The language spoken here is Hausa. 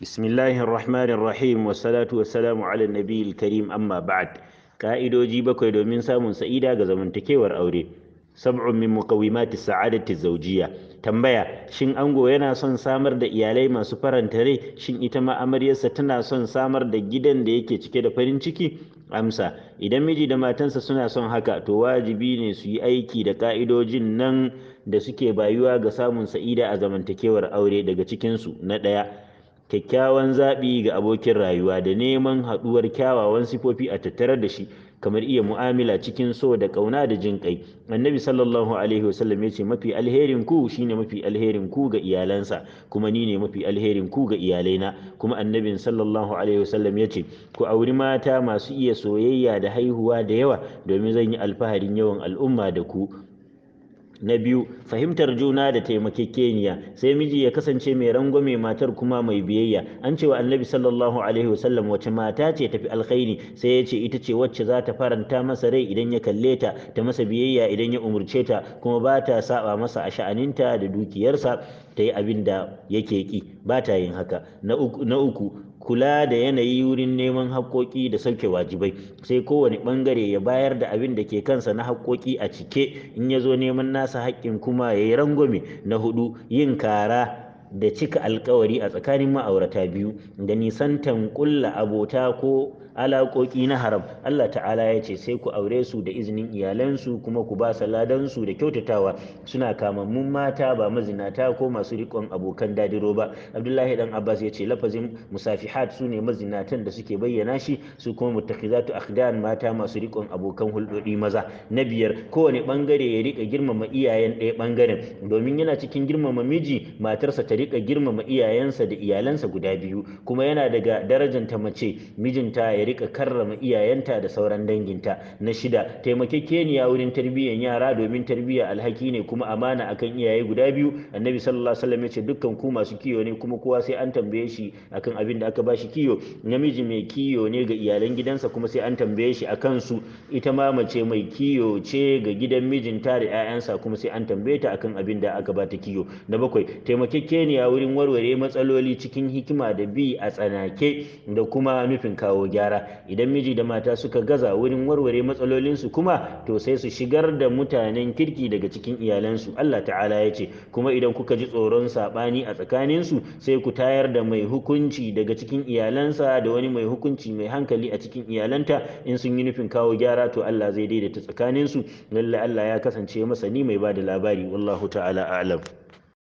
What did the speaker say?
بسم الله الرحمن الرحيم والصلاة والسلام على النبي الكريم أما بعد ka'idoji bakwai domin samun sa'ida ga zamantakewar aure sab'un min muqawimati sa'adati zawjiyya tambaya shin ango yana son samar da iyalai masu faranta rai shin ita ma amaryarsa tana son samar da gidan da yake cike da farin ciki amsa idan miji da matansa suna son haka to wajibi ne su yi aiki da ka'idojin nan da suke bayuwa ga samun sa'ida a zamantakewar aure daga cikinsu na ɗaya kyakkyawan zaɓi ga abokin rayuwa da neman haɗuwar kyawawan sifofi a tattare da shi kamar iya mu'amala cikin so da ƙauna da jin ƙai annabi sallallahu alaihi wasallam ya ce mafi alherin ku shine mafi alherin ku ga iyalansa kuma ni ne mafi alherin ku ga iyalaina kuma annabin sallallahu alaihi wasallam ya ce ku auri mata masu iya soyayya da haihuwa da yawa domin zan yi alfaharin yawan al'umma da ku na biyu fahimtar juna da taimakekeniya sai miji ya kasance mai rangwame matar kuma mai biyayya an cewa annabi sallallahu alaihi wasallam wace mata ce tafi alkhairi sai ya ce ita ce wacce za ta faranta masa rai idan ya kalle ta ta masa biyayya idan ya umurce ta kuma ba ta saba masa a sha'aninta da dukiyarsa ta yi abin da yake ki ba ta yin haka na uku kula da yanayi wurin neman haƙoƙi da sauke wajibai sai kowane ɓangare ya bayar da abin da ke kansa na haƙoƙi a cike in ya zo neman nasa haƙƙin kuma ya yi rangwame na hudu yin kara da cika alkawari a tsakanin ma'aurata biyu da nisantan ƙulla abota ko alaƙoƙi na haram Allah ta'ala ya ce sai ku aure su da izinin iyalansu kuma ku ba ladansu da kyautatawa suna kamammun mata ba mazinata ko masu riƙon abokan dadiro ba Abdullahi dan Abbas ya ce lafazin musafihat su ne mazinatan da suke bayyana shi su kuma muttakhizatu akhdan mata masu riƙon abokan hulɗoɗi maza na biyar kowane bangare ya rika girmama iyayen ɗaya bangaren domin yana cikin girmama miji matarsa ta rika girmama iyayensa da iyalansa guda biyu kuma yana daga darajanta mace mijinta ya rika karrama iyayenta da sauran danginta na shida taimakekeniya wurin tarbiyyar yara domin tarbiyya alhaki ne kuma amana akan iyaye guda biyu annabi sallallahu alaihi wasallam ya ce dukkan ku masu kiyo ne kuma kowa sai an tambaye shi akan abin da aka bashi kiyo namiji mai kiyo ne ga iyalan gidansa kuma sai an tambaye shi akan su ita ma mace mai kiyo ce ga gidan mijinta da 'ya'yansa kuma sai an tambaye ta akan abin da aka bata kiyo na bakwai taimakekeniya wurin warware matsaloli cikin hikima da bi a tsanake da kuma nufin kawo gyara idan miji da mata suka gaza wurin warware matsalolinsu kuma to sai su shigar da mutanen kirki daga cikin iyalansu Allah ta'ala ya ce kuma idan kuka ji tsoron saɓani a tsakaninsu sai ku tayar da mai hukunci daga cikin iyalansa da wani mai hukunci mai hankali a cikin iyalanta in sun yi nufin kawo gyara to Allah zai daidaita tsakaninsu lalle Allah ya kasance masani mai ba da labari wallahu ta'ala a'lam